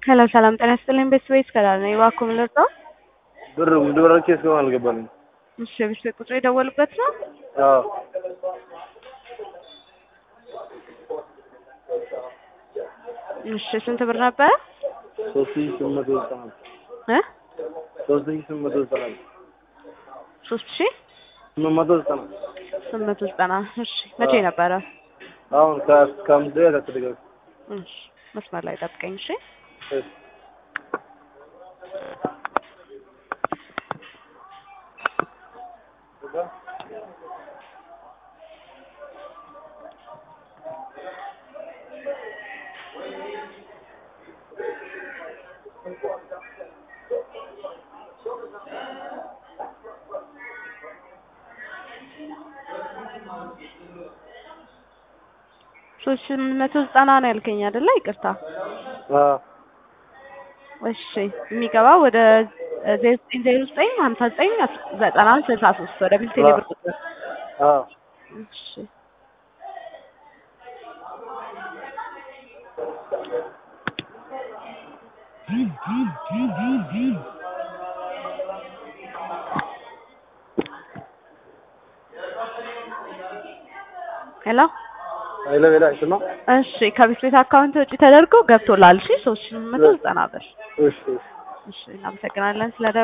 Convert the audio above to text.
ሄሎ ሰላም ጤና ይስጥልኝ። ቤተሰቤት ከዳር ነኝ። እባክዎ ምን ልርዳው? ብር ብድራቸው እስካሁን አልገባልኝም። እሺ የቤተሰብ ቁጥር የደወሉበት ነው? አዎ እሺ ስንት ብር ነበረ? ሶስት ሺህ ስምንት መቶ ዘጠና እ ሶስት ሺህ ስምንት መቶ ዘጠና ሶስት ሺህ ስምንት መቶ ዘጠና ስምንት መቶ ዘጠና እሺ መቼ ነበረ? አሁን ከ- ከአምስት ደቂቃ ከተደጋገ እሺ መስመር ላይ ጠብቀኝ እሺ። እሺ ሶስት ሺህ ስምንት መቶ ዘጠና ነው ያልከኝ አይደለ? ይቅርታ አዎ እሺ የሚገባው ወደ ዜሮ ዘጠኝ ዜሮ ዘጠኝ ሀምሳ ዘጠኝ ዘጠና ስልሳ ሶስት ወደ ቢል ቴሌብር ቁጥር አዎ እሺ ሄሎ ኃይለ ሌላ አይሰማ እሺ ከቤት ቤት አካውንት ውጪ ተደርጎ ገብቶላል። እሺ ሶስት ሺህ ስምንት መቶ ዘጠና ብር እሺ እሺ እሺ እናመሰግናለን ስለ